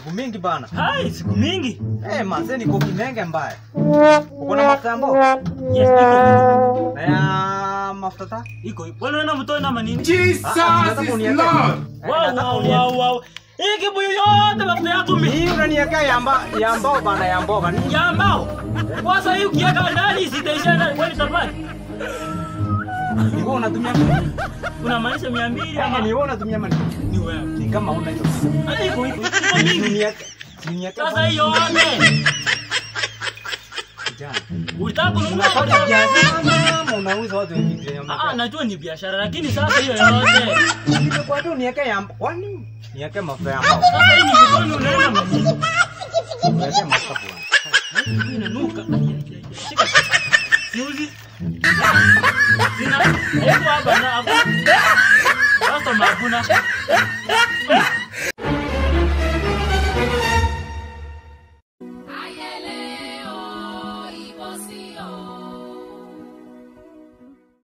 siku mingi bana. Hai, siku mingi. Eh, manze niko Kinenge mbaya. Uko na mafuta ya mboga? Yes, iko. Na ya mafuta ta? Iko. Bwana unaenda mtoi na manini? Jesus Ah, ah, nataka is uniweke. Lord. Eh, Wow, nataka wow, uniweke. wow, wow. Hii kibuyu yote mafuta yako mi. Hii unaniwekea ya mba ya mbao bana ya mboga. Ni Ya mbao. Kwanza hii ukiweka ndani sitaisha ndani kwani tabaki. ni wewe unatumia Unamaanisha 200 ama ama ni wewe unatumia mali? ni wewe? Ni kama una hiyo. Ah, Iko iko. Iko mingi. Uniweke. Uniweke. Sasa hiyo yote. kijana. Ulitaka kununua Unafanya kwa biashara ama unauza watu wengine ya Ah, ah, mafuta? najua ni biashara lakini sasa hiyo yote. Kwa tu niweke ya mbo- kwani? Niweke mafuta ya mbao. Sasa hii ni vitoni unaenda manini? Niweke mafuta bwana. Hii inanuka. Ai, ai, ai, ai. Shika. Siuzi. Sina. Hebu hapa na hapo. Sasa mabuna.